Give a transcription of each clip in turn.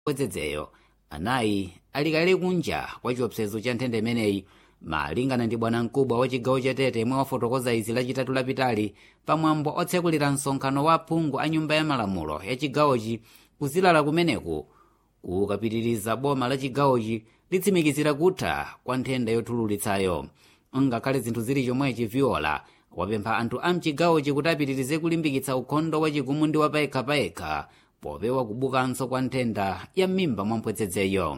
odzedzeyo anayi ali kale kunja kwa chiopsezo cha nthenda imeneyi malingana ndi bwanamkubwa wa chigawo cha tete yemwe wafotokoza izi lachitatu lapitali pamwambo otsekulira msonkhano wa aphungu a nyumba ya malamulo ya chigawochi kuzilala kumeneku kukapitiriza boma la chigawochi litsimikizira kutha kwa nthenda yothululitsayo ngakhale zinthu zili chomwechi viola wapempha anthu a mchigawochi kuti apitirize kulimbikitsa ukhondo wachigumu ndi wapayekhapayekha popewa kubukanso kwa nthenda ya m'mimba mwa mpwetsedzeyo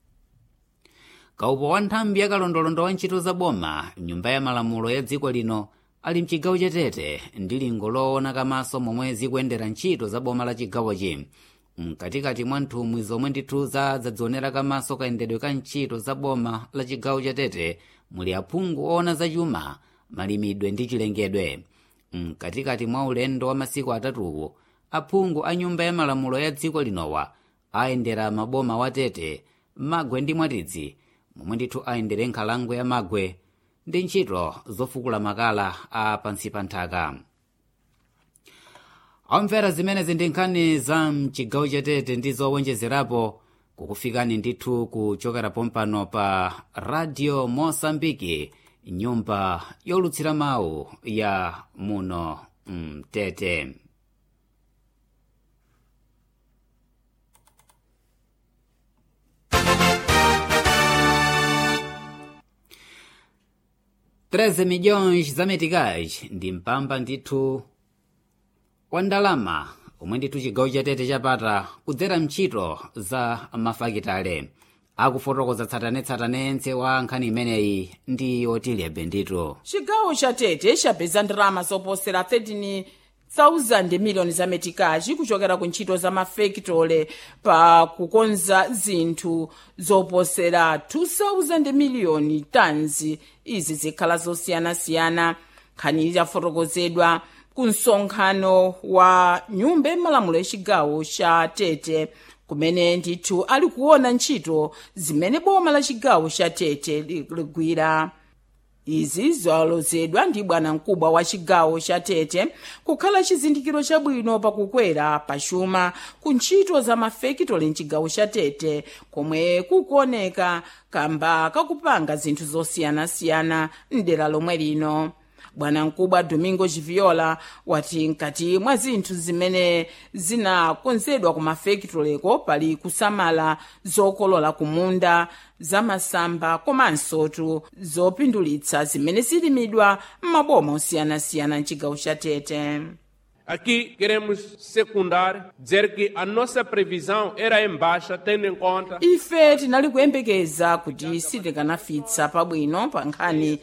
kaupo wa nthambi yakalondolondo wa ntchito za boma nyumba ya malamulo ya dziko lino ali mchigawo cha tete ndi lingo loona kamaso momwe zikuyendera ntchito za boma la chigawochi mkatikati mwa nthumwi zomwe ndithu zadzionera kamaso kayendedwe ka ntchito za boma la chigawo cha tete muli aphungu oona zachuma malimidwe ndi chilengedwe mkatikati mwa ulendo wa masiku atatuwu aphungu a nyumba ya malamulo ya dziko linowa ayendera maboma wa tete magwe ndi mwatidzi momwe ndithu ayendere nkhalango ya magwe ndi ntchito zofukula makala a pansi pa nthaka omvera zimenezi ndi nkhani za mchigawo cha tete ndi zowonjezerapo kukufikani ndithu kuchokera pompano pa radio mosambiki nyumba yolutsira mawu ya muno mtete mm, treze milhões za meticais ndi mpamba ndithu wa ndalama omwe ndithu chigawo cha tete chapata kudzera ntchito za mafakitale akufotokoza tsatanetsatane wa nkhani imeneyi ndi otilebe ndithu chigawo cha tete chapeza ndalama zoposera 13,000 miliyoni za metikachi kuchokera ku ntchito za mafekitole pa kukonza zinthu zoposera 2,000 miliyoni tons izi zikhala zosiyanasiyana nkhani yafotokozedwa ku msonkhano wa nyumba yamalamulo yachigawo cha tete kumene ndithu ali kuona ntchito zimene boma la chigawo cha tete ligwira izi zalozedwa ndi bwanamkubwa wa chigawo cha tete kukhala chizindikiro chabwino pakukwera pachuma ku ntchito za mafekitole mchigawo cha tete komwe kukuoneka kamba kakupanga zinthu zosiyanasiyana mdera lomwe lino bwanamkubwa domingo chiviola wati mkati mwa zinthu zimene zinakonzedwa ku mafekitoleko pali kusamala zokolola kumunda zamasamba komansotu zopindulitsa zimene zilimidwa m'maboma osiyanasiyana mchigawo cha tete Aqui queremos secundar, dizer que a nossa previsão era em baixa, tendo em conta ife tinali kuyembekeza kuti sitikanafitsa pabwino pa nkhani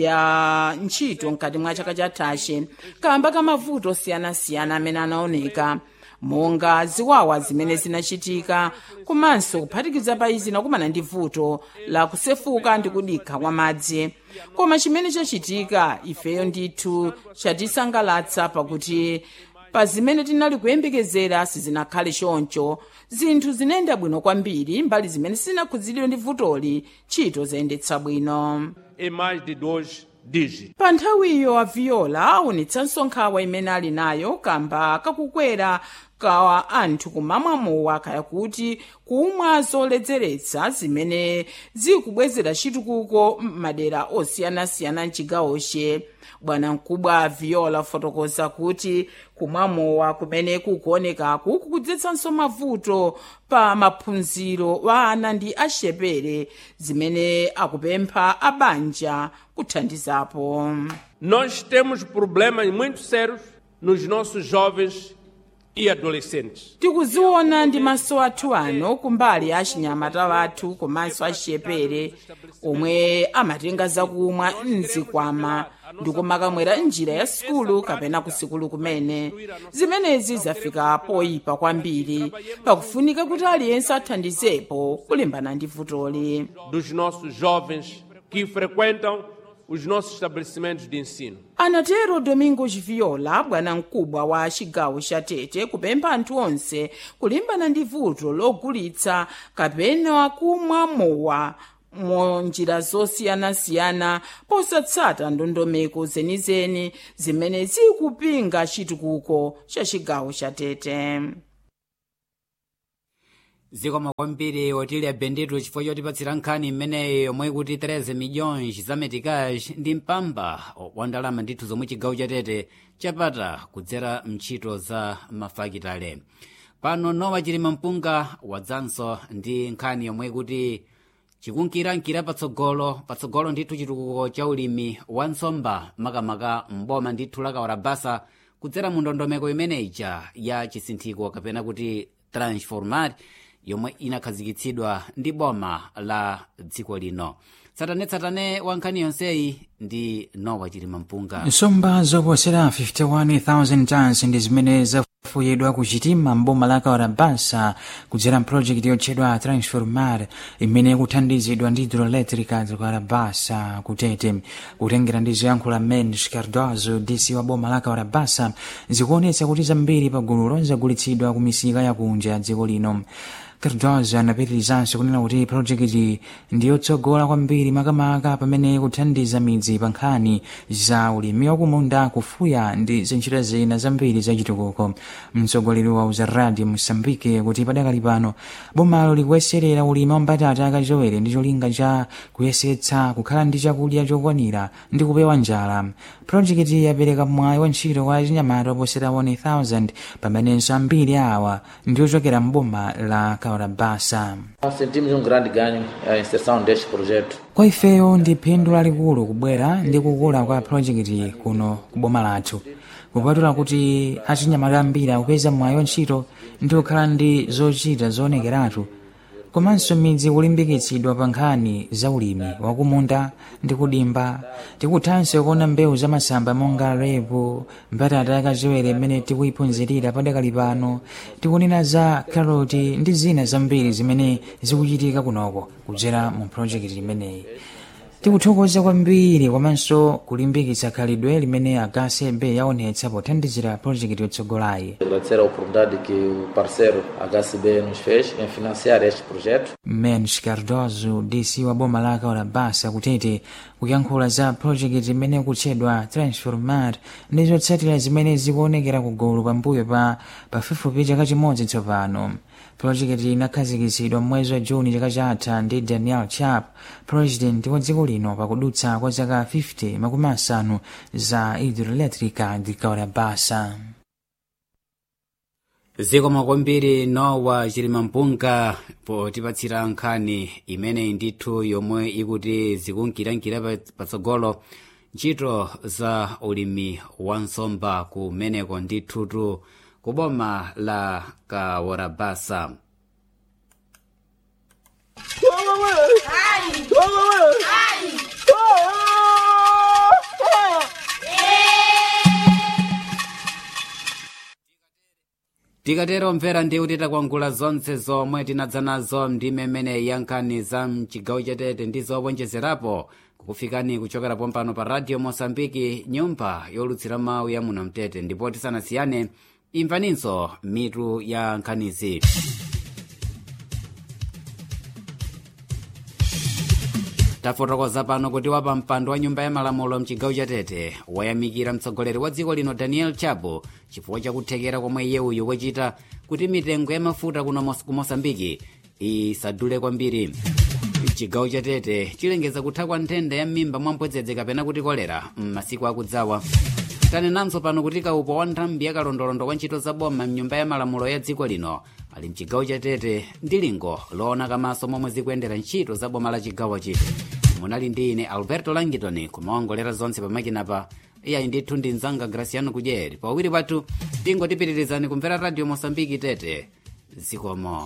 ya ntchito mkati mwa chaka chathachi kamba ka mavuto osiyanasiyana amene anaoneka monga ziwawa zimene zinachitika komanso kuphatikiza pa izi nakumana ndi vuto la kusefuka ndi kudikha kwa madzi koma chimene chachitika ifeyo ndithu chatisangalatsa pakuti pa zimene tinali kuyembekezera sizinakhale choncho zinthu zinayenda bwino kwambiri mbali zimene sizinakhudzidwe ndi vutoli ntchito zayendetsa bwino em mais de dois dígitos. pa nthawiyo aviola aonetsanso nkhawa imene ali nayo kamba kakukwera ka anthu kumamwamowa kaya kuti kumwa zoledzeretsa zimene zikubwezera chitukuko m'madera osiyanasiyana mchigawoche bwanamkubwa viola fotokoza kuti kumwamowa kumene kukuonekaku kukudzetsanso mavuto pa maphunziro wa ana ndi axepere zimene akupempha abanja kuthandizapo Nós temos problemas muito sérios nos nossos jovens e adolescentes. tikuziona ndi maso athu ano kumbali ya achinyamata wathu komanso axepere omwe amatenga zakumwa mzikwama ndikumakamwera njira ya sukulu kapena ku sikulu kumene zimenezi zafika poyipa kwambiri pakufunika kuti aliyense athandizepo kulimbana ndi vutoli Dos nossos jovens que frequentam os nossos estabelecimentos de ensino. anatero domingos viola bwanamkubwa wa chigawo cha tete kupempha anthu onse kulimbana ndi vuto logulitsa kapena kumwa mowa munjira zosiyanasiyana posatsata ndondomeko zenizeni zimene zikupinga chitukuko cha chigawo cha tete zikomo kwambiri otilya benditu chifukwa chotipatsira nkhani imeneyi yomwe ikuti 13 milhões za meticage ndi mpamba wa ndalama ndithu zomwe chigawo chatete chapata kudzera mntchito za mafakitale pano nowa chilima mpunga wadzanso ndi nkhani yomwe ikuti chikunkirankira patsogolo patsogolo ndithu chitukuko cha ulimi wa nsomba makamaka mboma ndithu la kawarabasa kudzera mu ndondomeko imeneyija ya chisinthiko kapena kuti transformat yomwe inakhazikitsidwa ndi boma la dziko lino tsatanetsatane wa nkhani yonseyi ndi nowa chilima mpunga nsomba zoposera 51,000 tons ndi zimene zafuyidwa kuchitima mboma la kawarabasa kudzera mpulojekiti yotchedwa transformar imene ikuthandizidwa ndi hidroelectrica kawarabasa kutete kutengera ndi zoyankhula mendes cardozo dc wa boma la kawarabasa zikuonetsa kuti zambiri pagululo zagulitsidwa ku misika yakunja ya dziko lino cardozo anapitirizanso kunena kuti projekiti ndiyotsogola kwambiri makamaka pamene kuthandiza midzi pa nkhani za ulimi wakumunda kufuya ndi zintchito zina zambiri zachitukuko mtsogoleri wa uzaradi mosambike kuti padakali pano bomalo likuyeserera ulimi wa mbatata akachowere ndi cholinga cha kuyesetsa kukhala ndi chakudya chokwanira ndi kupewa njala projekiti yapereka mwayi wa ntchito kwa chinyamata oposera 1000 pamenenso ambiri awa ndiochokera mboma la kawarabasa Nós sentimos um grande ganho a inserção deste projeto. kwa ifeyo ndi phindu lalikulu kubwera ndi kukula kwa projekiti kuno ku boma lathu kupatula kuti achinyamata ambiri akupeza mwayi wa ntchito ndi kukhala ndi zochita zoonekeratu komanso midzi kulimbikitsidwa pa nkhani za ulimi wakumunda ndi kudimba tikuthanso kuona mbewu za masamba monga repo mbatata yakachewere imene tikuyiphunzirira padakali pano tikunena za karoti ndi zina zambiri zimene zikuchitika kunoko kudzera mu projekiti imeneyi tikuthokoza kwambiri komanso kulimbikitsa khalidwe limene agasebe yaonetsa pothandizira projekiti yotsogolayi Agradecer a oportunidade que o parceiro HCB nos fez em financiar este projeto. mens cardozo dc wa boma la kawarabasa kutete kuyankhula za projekiti imene kutchedwa transformat ndi zotsatira zimene zikuonekera kugulu pambuyo pa pafupifupi chaka chimodzi tsopano projekiti inakhazikitsidwa mwezi wa juni chaka chatha ndi daniel chap president wa dziko lino pakudutsa kwa zaka 50 makumi asanu za hidroelectrica ndi kawarabasa zikomo kwambiri nowa chilima mpunga potipatsira nkhani imeneyi ndithu yomwe ikuti zikunkirankira pa- patsogolo ntchito za ulimi wa nsomba kumeneko ndithutu ku boma la kawarabasa tikatero mvera ndi kuti takwangula zonse zomwe tinadza nazo ndi mmene ya nkhani za mchigawo chatete ndi zowonjezerapo kukufikani kuchokera pompano pa radio mosambiki nyumba yolutsira mawu ya muno mtete ndipo tisanasiyane imvaninso mitu ya nkhanizi tafotokoza pano kuti wapa mpando wa nyumba ya malamulo mchigawo chatete wayamikira mtsogoleri wa dziko lino daniel chapo chifukwa chakuthekera komwe iye uyu wachita kuti mitengo ya mafuta kuno Mos- ku mosambiki isadule kwambiri chigawo chatete chilengeza kutha kwa nthenda ya m'mimba mwampwedzedze kapena kuti kolera m'masiku akudzawa tanenanso pano kuti kaupo wa nthambi yakalondolondo kwa ntchito za boma mnyumba ya malamulo ya dziko lino ali mchigawo chatete ndi lingo loona kamaso momwe zikuyendera ntchito za boma la chigawochi munali ndi ine alberto langitoni kumaongolera zonse pamakinapa iyayi ndithu ndi mzanga graciano kudyeri pawiri pathu tingotipitirizani kumvera radio mosambiki tete zikomo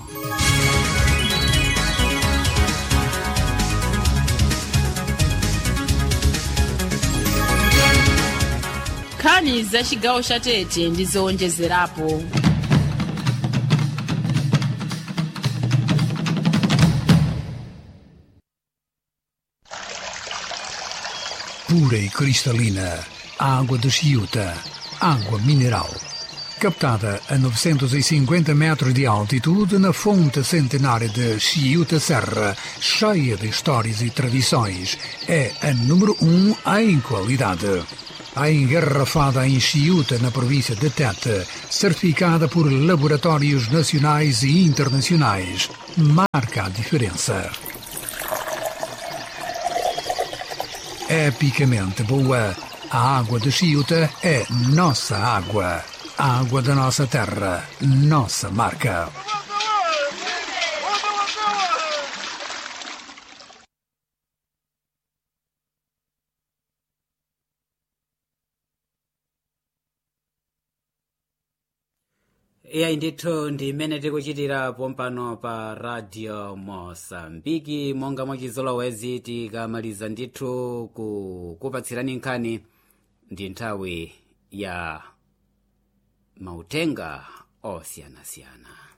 nkhani za chigawo cha tete ndi zowonjezerapo pura e cristalina, água de Chiuta, água mineral. Captada a 950 metros de altitude na fonte centenária de Chiuta Serra, cheia de histórias e tradições, é a número um em qualidade. a engarrafada em Chiuta, na província de Tete, certificada por laboratórios nacionais e internacionais, marca a diferença. Epicamente boa, a água de Chiuta é nossa água. A água da nossa terra, nossa marca. iyayi ndithu ndi imene tikuchitira pompano pa radio mosambiki monga mwachizolowezi tikamaliza ndithu kukupatsirani nkhani ndi nthawi ya mautenga osiyanasiyana